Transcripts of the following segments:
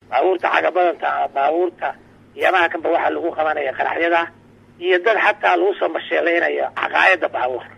baabuurta cagabadanta ama baabuurta yamaha kanba waxaa lagu qabanaya qaraxyada iyo dad xataa lagu soo masheeleynayo caqaayada baabuurka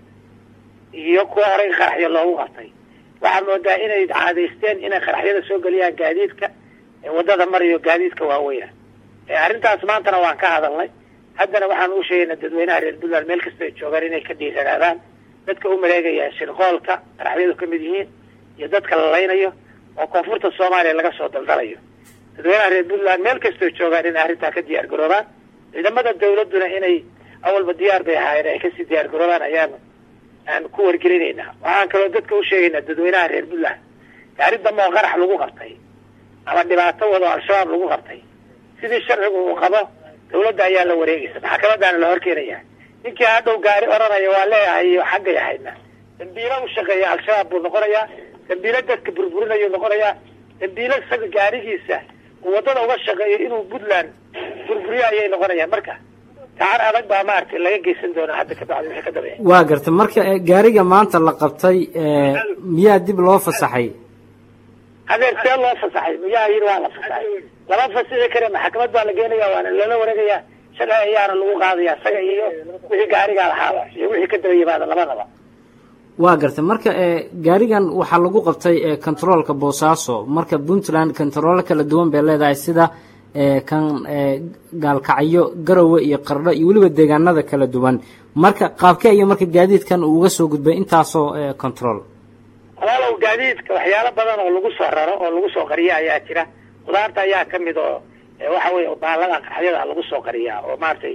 iyo kuwa horey qaraxyo loogu qabtay waxaa moodaa inay caadaysteen inay qaraxyada soo geliyaan gaadiidka wadada marayo gaadiidka waaweyna arrintaas maantana waan ka hadalnay haddana waxaan u sheegaynaa dadweynaha reer puntland meel kasta ay joogaan inay ka dhiiranaadaan dadka u maleegaya shirqoolka qaraxyadu ka mid yihiin iyo dadka la laynayo oo koonfurta soomaaliya laga soo daldalayo dadweynaha reer puntland meel kastoo joogaan inay arrintaa ka diyaar garoobaan ciidamada dawladduna inay awalba diyaar bay ahaayeen ay kasii diyaar garoobaan ayaan aan ku wargelinaynaa waxaan kaloo dadka u sheegaynaa dadweynaha reer puntland gaari dambe oo qarax lagu qabtay ama dhibaato wado al-shabaab lagu qabtay sidii sharcigu uu qabo dawladda ayaa la wareegaysa maxkamadaana la horkeenaya ninkii hadhow gaari odhanaya waa leeyahay iyo xaggay ahayna dambiilo u shaqeeya al-shabaab buu noqonayaa dambiilo dadka burburinayu noqonayaa dambiilo isaga gaarigiisa uu waddada uga shaqeeyo inuu puntland burburiyo ayay noqonayaan marka gacan adag baa maaragtay laga geysan doonaa hadda kabacdi wixii ka dambeeya waa garta marka gaariga maanta la qabtay miyaa dib loo fasaxay hadeer see loo fasaxay miyaa yidhi waa la fasaxay lama fasixi kare maxkamad baa la geenaya waana lala wareegaya sharci ayaana lagu qaadaya isaga iyo wixii gaarigaa lahaaba iyo wixii ka daba yimaada labadaba waa gartay marka gaarigan waxaa lagu qabtay controolka boosaaso marka puntland controolo kala duwan bay leedahay sida kan gaalkacyo garowe iyo qardho iyo weliba deegaanada kala duwan marka qaabkee iyo marka gaadiidkan uu uga soo gudbay intaasoo control walaalow gaadiidka waxyaalo badan oo lagu soo raro oo lagu soo qariya ayaa jira khudaarta ayaa kamid oo waxa weye baalada qaraxyada lagu soo qariyaa oo maaragtay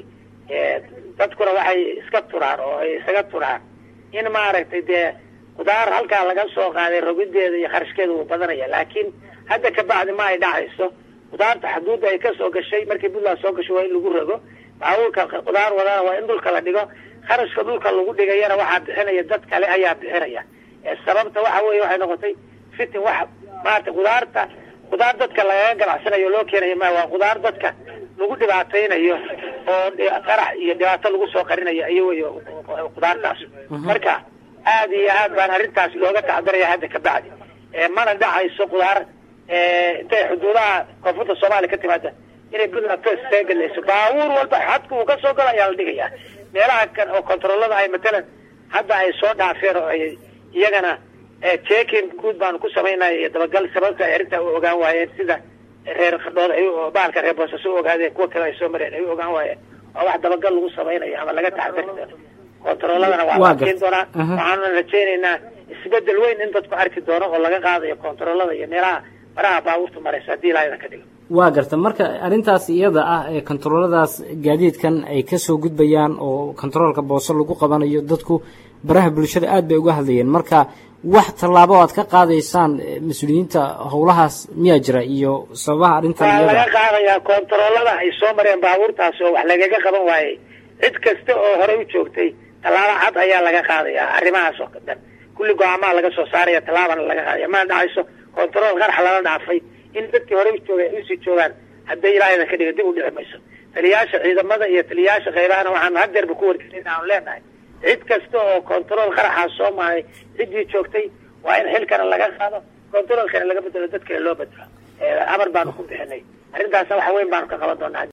dadkuna waxay iska turaan oo ay isaga turaan in maaragtay dee khudaar halkaa laga soo qaaday rogideeda iyo kharashkeeda wuu badanaya laakiin hadda kabacdi ma ay dhacayso khudaarta xuduudda ay kasoo gashay markii puntland soo gasho waa in lagu rogo baabuurka khudaar wadana waa in dhulka la dhigo kharashka dhulka lagu dhigayana waxaa bixinaya dad kale ayaa bixinaya sababta waxa weye waxay noqotay fitin wax maarata khudaarta khudaar dadka lagaga ganacsanayo loo keenayo ma waa khudaar dadka lagu dhibaataynayo oo qarax iyo dhibaato lagu soo qarinayo iyo wey khudaartaas marka aad iyo aad baan arrintaas looga taxadaraya hadda kabacdi mana dhacayso khudaar intay xuduudaha koonfurta soomaaliya ka timaada inay puntland toos isaga gelayso baabuur walba xadka uu kasoo galo ayaa la dhigaya meelaha kan oo controolada ay matalan hadda ay soo dhaafeen oo ay iyagana checking guud baanu ku samaynaya iyo dabagal sababta ay arrintaa u ogaan waayeen sida reer qadhood ay bahalka reer boosaaso u ogaadeen kuwa kale ay soo mareen ay u ogaan waayeen waa wax dabagal lagu samaynayo ama laga taxadari doono controoladana waa la arkin doonaa waxaana rajaynaynaa isbedel weyn in dadku arki doono oo laga qaadayo controolada iyo meelaha maraha baabuurta maraysa haddii ilaahayna ka dhigo waa garta marka arrintaas iyada ah ee controoladaas gaadiidkan ay kasoo gudbayaan oo controolka boose lagu qabanayo dadku baraha bulshada aad bay uga hadlayeen marka wax tallaabo aad ka qaadaysaan mas-uuliyiinta howlahaas miyaa jira iyo sababaha arrintan waa laga qaadayaa controolada ay soo mareen baabuurtaasi oo wax lagaga qaban waayey cid kasta oo horey u joogtay tallaabo cad ayaa laga qaadayaa arrimahaas oo dhan kulli go-aamaha laga soo saaraya tallaabana laga qaadaya mana dhacayso control qarax lala dhaafay in dadkii horey joogay ay usii joogaan hadday ilaahayna ka dhiga dib u dhici mayso taliyayaasha ciidamada iyo taliyayaasha qaybahana waxaanu hadeerba ku wargelin aanu leenahay cid kasta oo control qaraxaas soo maahay ciddii joogtay waa in xilkana laga qaado controlkana laga bedelo dad kale loo bedelo amar baanu ku bixinay arrintaasna wax weyn baanu ka qaban doonaa